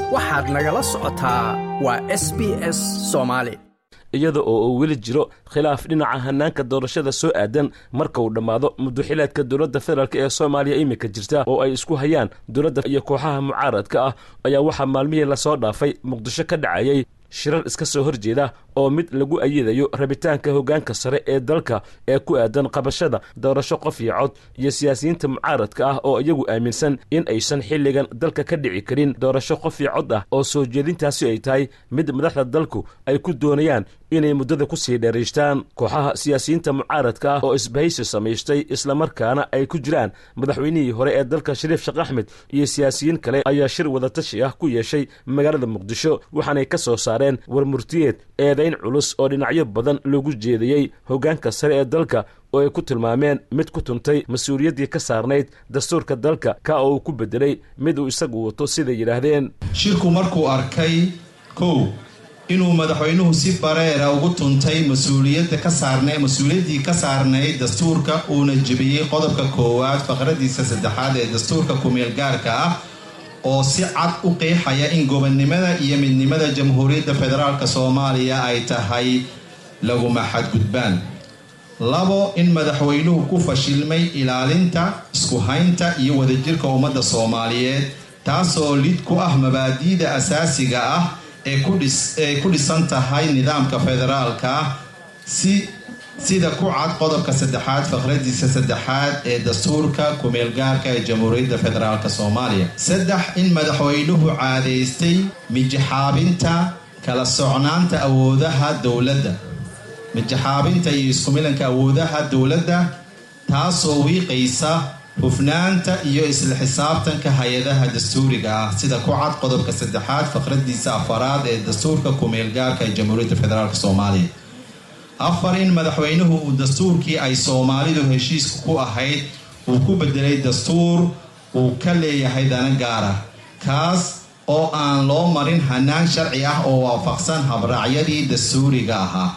waxaad nagala socotaa waa s b s soomaali iyada oo uu weli jiro khilaaf dhinaca hanaanka doorashada soo aadan marka uu dhammaado muddoxileedka dowladda federaalk ee soomaaliya iminka jirta oo ay isku hayaan dowladda iyo kooxaha mucaaradka ah ayaa waxaa maalmihii lasoo dhaafay muqdisho ka dhacayay shirar iska soo horjeeda oo mid lagu ayidayo rabitaanka hoggaanka sare ee dalka ee ku aadan qabashada doorasho qof iyo cod iyo siyaasiyiinta mucaaradka ah oo iyagu aaminsan in aysan xilligan dalka ka dhici karin doorasho qof iyo cod ah oo soo jeedintaasi ay tahay mid madaxda dalku ay ku doonayaan inay muddada ku sii dheeraystaan kooxaha siyaasiyiinta mucaaradka ah oo isbahaysi samaystay islamarkaana ay ku jiraan madaxweynihii hore ee dalka shariif sheekh axmed iyo siyaasiyiin kale ayaa shir wadatashi ah ku yeeshay magaalada muqdisho waxaanay ka soo saareen war murtiyeed eedayn culus oo dhinacyo badan loogu jeediyey hoggaanka sare ee dalka oo ay ku tilmaameen mid ku tuntay mas-uuliyaddii ka saarnayd dastuurka dalka ka oo uu ku bedelay mid uu isagu wato siday yidhaahdeen shirku markuu arkay kow inuu madaxweynuhu si bareera ugu tuntay mas-uuliyadda ka saarna mas-uuliyaddii ka saarnayd dastuurka uuna jebiyey qodobka koowaad faqradiisa saddexaad ee dastuurka kumeel gaarka ah oo si cad u qeexaya in gobonnimada iyo midnimada jamhuuriyadda federaalk soomaaliya ay tahay laguma xadgudbaan labo in madaxweynuhu ku fashilmay ilaalinta isku haynta iyo wadajirka ummadda soomaaliyeed taasoo lid ku ah mabaadi'da asaasiga ah ee ku dhisan tahay nidaamka federaalka si sida ku cad qodobka saddexaad faqradiisa saddexaad ee dastuurka kumeelgaarka ee jamhuuriyadda federaalk soomaaliya saddex in madaxweynuhu caadaystay mijaxaabinta kala socnaanta awoodaha dowladda mijaxaabinta iyo iskumilanka awoodaha dowladda taasoo wiiqaysa hufnaanta iyo isla xisaabtanka hay-adaha dastuuriga ah sida ku cad qodobka saddexaad faqradiisa afaraad ee dastuurka kumeelgaarka ee jamhuuriyadda federaalk soomaaliya afar in madaxweynuhu uu dastuurkii ay soomaalidu heshiiska ku ahayd uu ku bedelay dastuur uu ka leeyahay dana gaara kaas oo aan loo marin hanaan sharci ah oo waafaqsan habraacyadii dastuuriga ahaa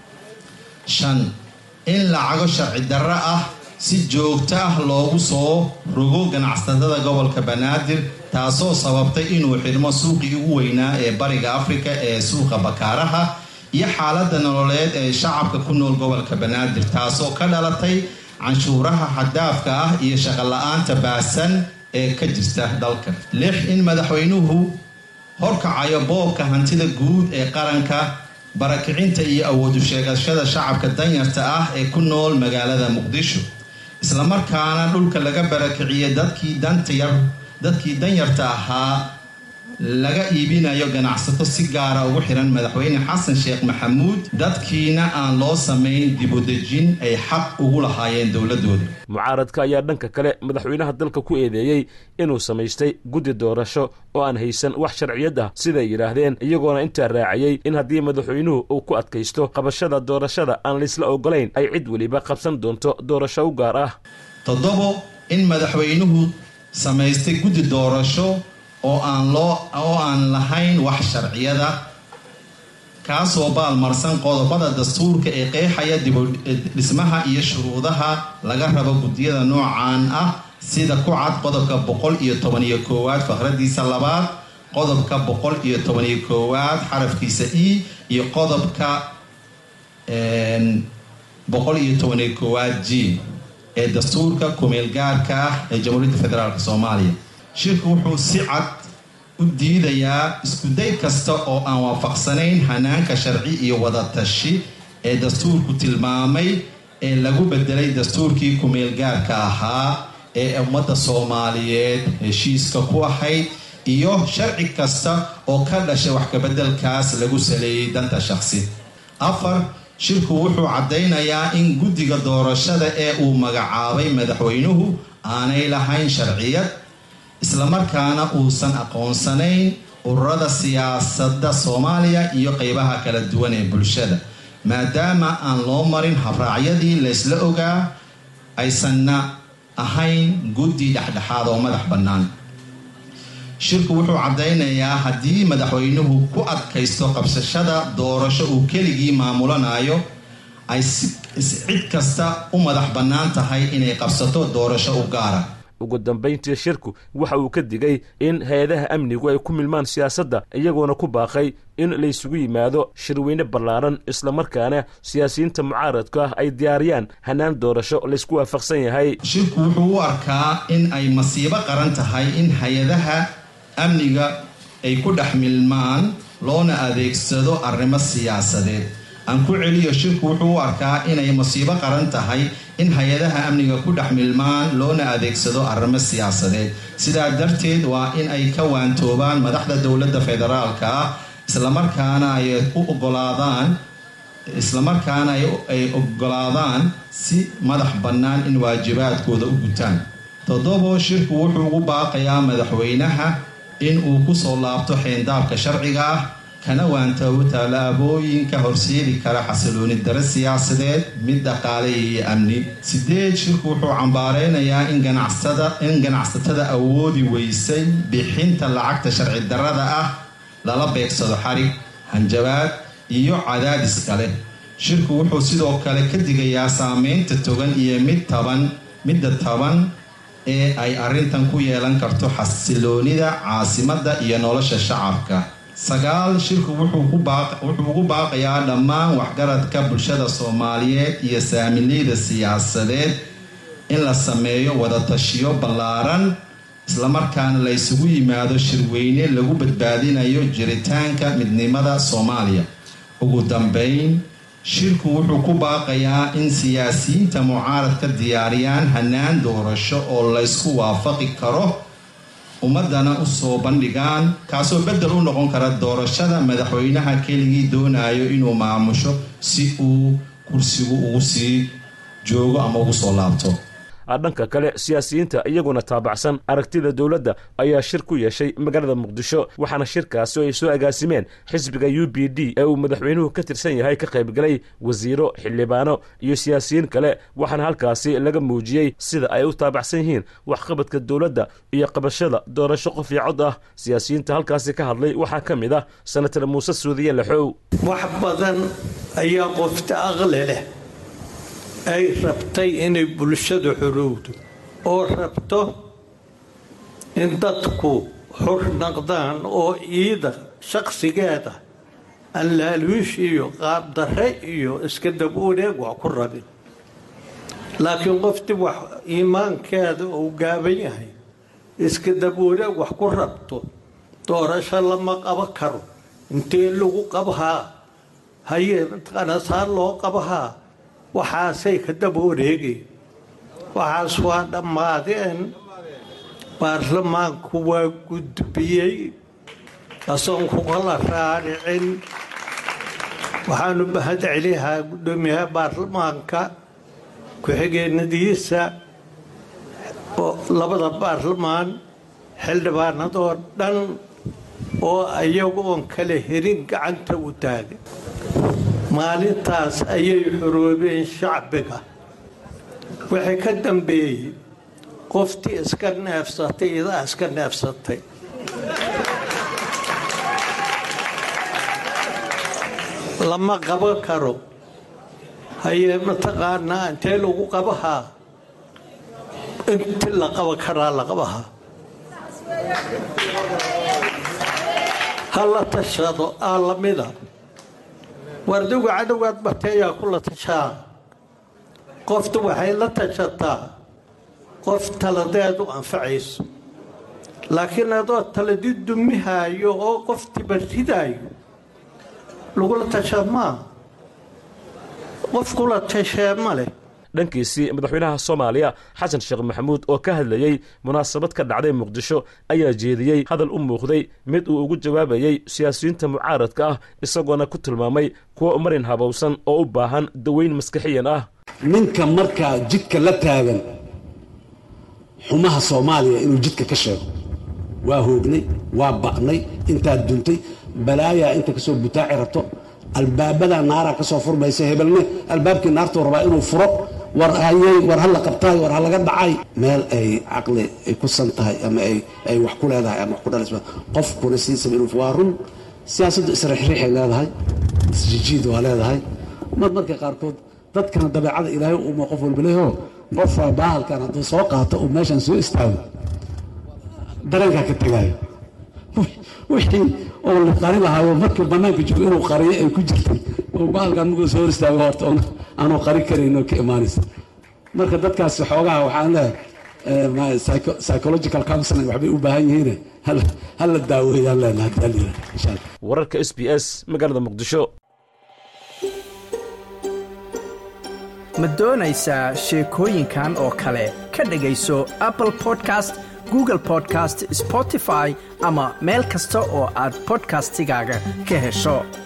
shan in lacago sharci darro ah si joogto ah loogu soo rogo ganacsatada gobolka banaadir taasoo sababtay inuu xidhmo suuqii ugu weynaa ee bariga afrika ee suuqa bakaaraha iyo xaaladda nololeed ee shacabka ku nool gobolka banaadir taasoo ka dhalatay canshuuraha xadaafka ah iyo shaqola-aanta baahsan ee ka jirta dalka lix in madaxweynuhu horkacayo boobka hantida guud ee qaranka barakicinta iyo awoodu sheegashada shacabka danyarta ah ee ku nool magaalada muqdisho islamarkaana dhulka laga barakiciye dadkii dantayar dadkii danyarta ahaa laga iibinayo ganacsato si gaara ugu xiran madaxweyne xasan sheekh maxamuud dadkiina aan loo samayn dibudejin ay xaq ugu lahaayeen dowladooda mucaaradka ayaa dhanka kale madaxweynaha dalka ku eedeeyey inuu samaystay guddi doorasho oo aan haysan wax sharciyad ah siday yidhaahdeen iyagoona intaa raaciyey in haddii madaxweynuhu uu ku adkaysto qabashada doorashada aan laysla ogolayn ay cid weliba qabsan doonto doorasho u gaar ah toddobo in madaxweynuhu samaystay guddi doorasho oo aan loo oo aan lahayn wax sharciyada kaasoo baalmarsan qodobada dastuurka ee qeexaya dibudhismaha iyo shuruudaha laga rabo guddiyada noocan ah sida ku cad qodobka boqol iyo tobaniyo koowaad faqradiisa labaad qodobka boqol iyo tobaniyo koowaad xarafkiisa e iyo qodobka boqol iyo tobaniyo koowaad g ee dastuurka kumeelgaarka ah ee jamhuuriyadda federaalk soomaaliya shirku wuxuu si cad u diidayaa iskuday kasta oo aan waafaqsanayn hanaanka sharci iyo wadatashi ee dastuurku tilmaamay ee lagu bedelay dastuurkii kumeelgaarka ahaa ee ummadda soomaaliyeed heshiiska ku ahayd iyo sharci kasta oo ka dhashay wax kabedelkaas lagu saleeyey danta shaqsi afar shirku wuxuu caddaynayaa in guddiga doorashada ee uu magacaabay madaxweynuhu aanay lahayn sharciyad islamarkaana uusan aqoonsanayn ururada siyaasadda soomaaliya iyo qeybaha kala duwan ee bulshada maadaama aan loo marin habraacyadii laysla ogaa aysanna ahayn guddi dhexdhexaad oo madax bannaan shirku wuxuu caddaynayaa haddii madaxweynuhu ku adkaysto qabsashada doorasho uu keligii maamulanayo ay cid kasta u madax bannaan tahay inay qabsato doorasho u gaara ugu dambayntii shirku waxa uu ka digay in hay-adaha amnigu ay ku milmaan siyaasadda iyagoona ku baaqay in laysugu yimaado shirweyne ballaaran islamarkaana siyaasiyiinta mucaaradka ah ay diyaariyaan hanaan doorasho laysku waafaqsan yahay shirku wuxuu u arkaa in ay masiibo qaran tahay in hay-adaha amniga ay ku dhex milmaan loona adeegsado arrimo siyaasadeed aan ku celiyo shirku wuxuu u arkaa inay masiibo qaran tahay in hay-adaha amniga ku dhex milmaan loona adeegsado arrimo siyaasadeed sidaa darteed waa in ay ka waantoobaan madaxda dowladda federaalka ah islamarkaana ay u ogolaadaan islamarkaana ay ogolaadaan si madax bannaan in waajibaadkooda u gutaan toddobo shirku wuxuu ugu baaqayaa madaxweynaha in uu kusoo laabto xeendaabka sharciga ah kana waantoobo tallaabooyinka horseedi kara xasilooni dare siyaasadeed mid dhaqaale iyo amni sideed shirku wuxuu cambaareynayaa in ganacsatada awoodi weysay bixinta lacagta sharci darada ah lala beegsado xarig hanjabaad iyo cadaadis kale shirku wuxuu sidoo kale ka digayaa saameynta togan iyo mid taban midda taban ee ay arrintan ku yeelan karto xasiloonida caasimadda iyo nolosha shacabka sagaal shirku wuxuu ugu baaqayaa dhammaan waxgaradka bulshada soomaaliyeed iyo saamileyda siyaasadeed in la sameeyo wadatashiyo ballaaran islamarkaana la ysugu yimaado shirweyne lagu badbaadinayo jiritaanka midnimada soomaaliya ugu dambeyn shirku wuxuu ku baaqayaa in siyaasiyiinta mucaaradka diyaariyaan hanaan doorasho oo laysku waafaqi karo ummadana usoo bandhigaan kaasoo bedel u noqon kara doorashada madaxweynaha keligii doonayo inuu maamusho si uu kursigu ugu sii joogo ama ugu soo laabto dhanka kale siyaasiyiinta iyaguna taabacsan aragtida dowladda ayaa shir ku yeeshay magaalada muqdisho waxaana shirkaasi oo ay soo agaasimeen xisbiga u b d ee uu madaxweynuhu ka tirsan yahay ka qaybgalay wasiiro xildhibaano iyo siyaasiyiin kale waxaana halkaasi laga muujiyey sida ay u taabacsan yihiin waxqabadka dowladda iyo qabashada doorasho qof iyo cod ah siyaasiyiinta halkaasi ka hadlay waxaa ka mid ah senatar muuse suudiye laxow wax badan ayaa qofta aqli leh ay rabtay inay bulshadu xorowdo oo rabto in dadku xor naqdaan oo iida shakhsigeeda aan laaluush iyo qaabdarre iyo iska dab wareeg wax ku rabin laakiin qoftii wax iimaankeeda uu gaaban yahay iska dab wareeg wax ku rabto doorasho lama qabo karo intee lagu qabahaa haye qanasaa loo qabahaa waxaasay ka daba wareegeen waxaas waa dhammaadeen baarlamaanku waa gudbiyey asoon kukala raaricin waxaanu mahad celihaa guddoomiyaha baarlamaanka ku-xigeenadiisa labada baarlamaan xildhibaanadoo dhan oo iyagoon kala herin gacanta u taagay maalintaas ayay xoroobeen shacbiga wixii ka dambeeyey qoftii iska neefsatay idaa iska neefsatay lama qaban karo hayee mataqaanaa intee lagu qabahaa inti la qaban karaa la qabahaa ha la tashado aa lamida wardigu cadowgaad bateeyaa kula tashaa qoftu waxay la tashataa qof taladeedu anfacayso laakiin adoo taladi dumihaayo oo qof tibaridaayo lagula tashaa maa qof kula tashee ma leh dhankiisii madaxweynaha soomaaliya xasan sheekh maxamuud oo ka hadlayey munaasabad ka dhacday muqdisho ayaa jeediyey hadal u muuqday mid uu ugu jawaabayey siyaasiyiinta mucaaradka ah isagoona ku tilmaamay kuwa marin habowsan oo u baahan daweyn maskaxiyan ah ninka markaa jidka la taagan xumaha soomaaliya inuu jidka ka sheego waa hoognay waa ba'nay intaad duntay balaayaa inta kasoo butaaci rabto albaabadaa naaraa kasoo furmaysa hebelne albaabkii naartuu rabaa inuu furo war hayey war ha la qabtaay war ha laga dhacay meel ay caqli ay ku san tahay ama ay wax ku leedahay ama wax ku dhalaysa qofkuna siisaba inuu waa run siyaasaddu isriixriixay leedahay isjijiid waa leedahay mar marka qaarkood dadkana dabeecada ilaahay uma qof walba leeho qofaa bahalkan hadduu soo qaato uu meeshan soo istaago dareenkaa ka tegaayo wixii oo la qari lahaayo markii bannaanka joogo inuu qariyo ay ku jirtay oo bahalkan markuu soo hor istaago horta aanu qari karayn oo ka imaanaysa marka dadkaasi xoogaha waxaan leeyahay psychological counseling waxbay u baahan yihiin hala daaweeyaan leenahay haddii la yidhaha insha allah wararka s b s magaalada muqdisho ma doonaysaa sheekooyinkan oo kale ka dhegayso apple podcast google podcast spotify ama meel kasta oo aad podcastigaaga ka hesho